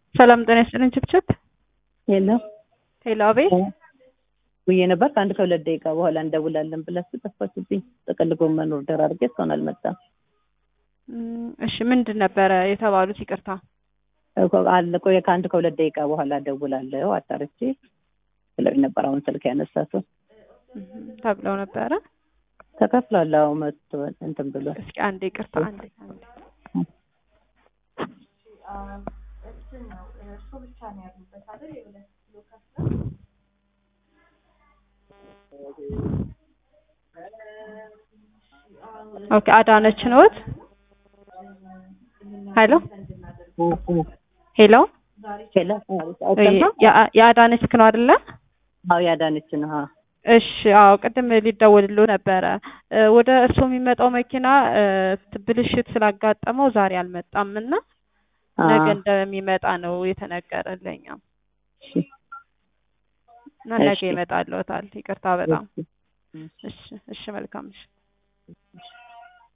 ሰላም ጤና ይስጥልኝ። ችብችብ የለም ሄሎ፣ አቤት። ብዬ ነበር ከአንድ ከሁለት ደቂቃ በኋላ እንደውላለን ብላችሁ ጠፋችብኝ። ጥቅል ጎመን ኦርደር አድርጌ እስካሁን አልመጣም። እም፣ እሺ ምንድን ነበረ የተባሉት? ይቅርታ። አለ ቆየ ከአንድ ከሁለት ደቂቃ በኋላ ደውላለሁ አጣርቼ ብለው ነበር። አሁን ስልክ ያነሳቱ እም፣ ተብለው ነበረ። ተከፍሏል። አዎ መጥቶ እንትን ብሏል። እስኪ አንዴ ይቅርታ፣ አንዴ አንዴ ኦኬ፣ አዳነች ነዎት? ሄሎ ሄሎ፣ ሄሎ ያ- የአዳነች ነው አይደለ? አዎ ያዳነች ነው። አዎ እሺ አዎ፣ ቅድም ሊደወልሉ ነበረ። እ፣ ወደ እርስዎ የሚመጣው መኪና እ፣ ብልሽት ስላጋጠመው ዛሬ አልመጣም እና ነገ አዎ። እንደሚመጣ ነው የተነገረልኝ እሺ፣ እና ነገ እሺ። ይመጣልዎታል። ይቅርታ በጣም እሺ። እሺ፣ እሺ፣ መልካም እሺ።